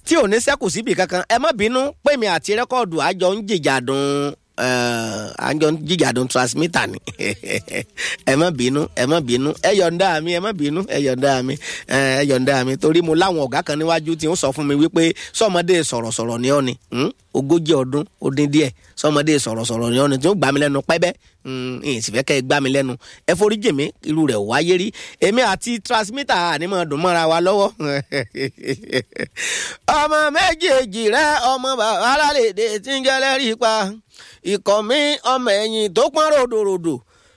tí ò ní sẹ́kù síbi kankan ẹ má bínú pé mi àti rẹ́kọ̀dù àjọ ń jìjàdùn àjọ ń jìjàdùn transmitter ni ẹ má bínú ẹ má bínú ẹ yọ̀ǹda mi ẹ má bínú ẹ yọ̀ǹda mi ẹ yọ̀ǹda mi torí mo láwọn ọ̀gá kan níwájú tí ń sọ fún mi wípé sọmọdé sọ̀rọ̀sọ̀rọ̀ ni ọ́ ni ogójì ọdún ó dín díẹ̀ sọmọdé sọ̀rọ̀sọ̀rọ̀ ni ọ́ ni tí ó gbà mí lẹ́nu pẹ́bẹ́ ìyìn sì fẹ́ kẹ́ ẹ gbá mi lẹ́nu ẹ forí jèmí irú rẹ̀ wáyé rí èmi àti transmitter ànímọ̀ dùn mọ́ra wa lọ́wọ́ ọmọ méjèèjì rẹ ọmọ bàbá alálèdè tí ń jẹlẹ́rìí pa ikọ̀ mi ọmọ ẹ̀yìn tó pọ́n ròdòròdò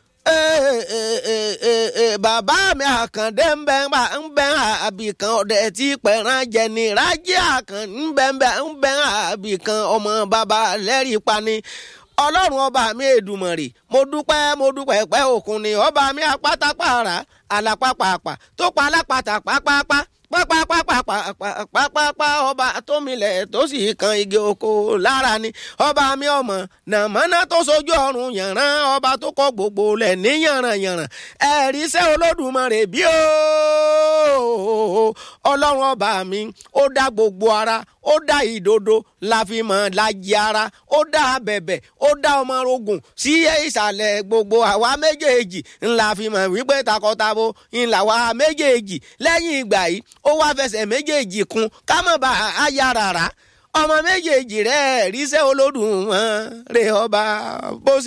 bàbá mi àkàndé ń bẹ ń bẹ àbìkan ọ̀dẹ tí pẹ̀ràn jẹni rájí àkàn ń bẹ ń bẹ ń bẹ àbìkan ọmọ bàbá lẹ́rìí pa ni ọlọ́run ọba mi èdùmọ̀rì mo dúpẹ́ mo dúpẹ́ pẹ́ òkun ni ọba mi apátápàrà àlàpàpàpà tó pa alápàtà pápápá pápápápápápápá ọba tómilẹ̀ tó sì kan igi oko lára ni ọba mi ọmọ nàmọ́ná tó sojú ọrùn yànrán ọba tó kọ gbogbo lẹ̀ ní yànrànyànràn ẹ̀rí sẹ́ olódùmarè bí ó ọlọ́run ọba mi ó dá gbogbo ara ó dá ìdodo la fi mọ̀ lajì ara ó dá abẹ̀bẹ̀ ó dá ọmọ ogun sí ìsàlẹ̀ gbogbo àwa méjèèjì ńlá fi mọ̀ wípé takọtabo ńlá wa méjèèjì lẹ́yìn ìgbà yìí ó wá fẹsẹ̀ méjèèjì kun ká mọ̀ bá a yá rárá ọmọ méjèèjì rẹ̀ ríṣẹ́ olódùmarè ọba bó ṣe.